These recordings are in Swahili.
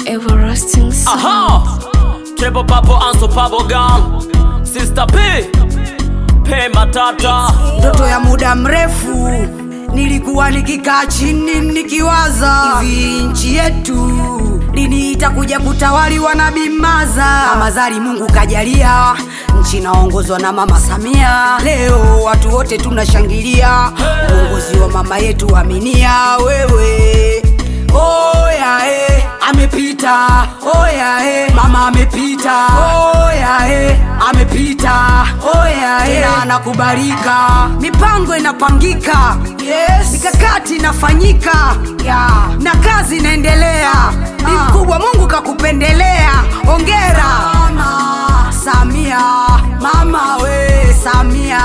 Everlasting sound. Aha! Triple Papo Unstoppable Gun Sister P P Matata ndoto ya muda mrefu nilikuwa nikikaa chini nikiwaza hivi nchi yetu lini itakuja kutawaliwa na bimaza kama zari mungu kajalia nchi inaongozwa na mama samia leo watu wote tunashangilia uongozi wa mama yetu aminia wewe oya eh, amepita oya eh, mama amepita oya eh, amepita oya eh, tena anakubalika mipango inapangika yes. mikakati inafanyika yeah. na kazi inaendelea ni mkubwa mungu kakupendelea ongera mama samia mama we samia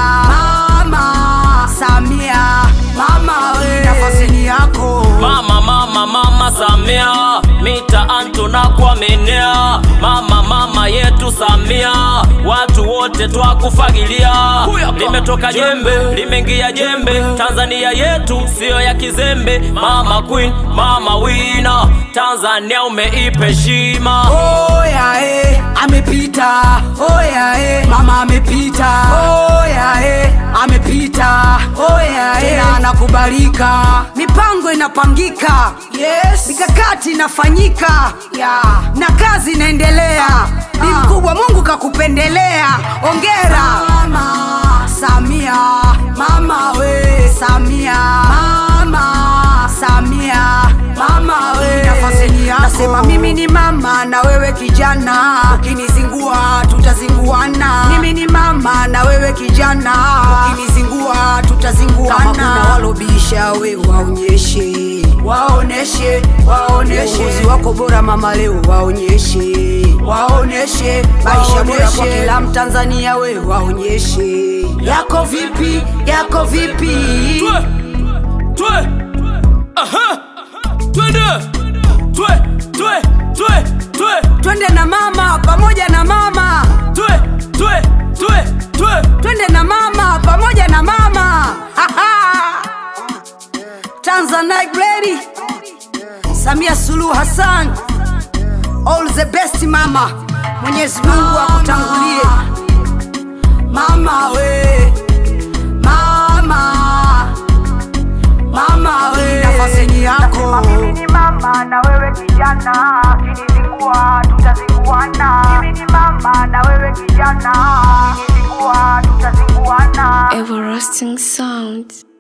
mama samia mama we nafasini yako Mama mama mama Samia Mita antu na kuaminia Mama mama yetu Samia Watu wote twakufagilia Limetoka jembe, limeingia jembe Tanzania yetu siyo ya kizembe Mama queen, mama wina Tanzania umeipa heshima oya eh, amepita oya eh, mama amepita oya eh, amepita oya eh, tena anakubalika mipango inapangika yes. mikakati inafanyika yeah. na kazi inaendelea ni mkubwa mungu kakupendelea ongera mama samia mama we samia mama samia mama we nafasini yako nasema mimi ni mama na wewe kijana ukinizingua tutazinguana mimi ni mama na wewe kijana ukinizingua tutazinguana kama kuna walobisha we waonyeshe waoneshe waoneshe uongozi wako bora mama leo waonyeshe waoneshe maisha bora kwa kila mtanzania we waonyeshe yako vipi yako vipi Twe, twe, aha, twende, twe, twe, twe, twe, twende na mama pamoja na mama twe, twe, twe, twe. twende na mama pamoja na mama tanzanite lady samia suluhu hassan all the best mama mwenyezi mungu akutangulie mama we mama mama we nafasini yako mimi ni mama na wewe kijana kinizingua tutazinguana mimi ni mama na wewe kijana kinizingua tutazinguana Everlasting sound.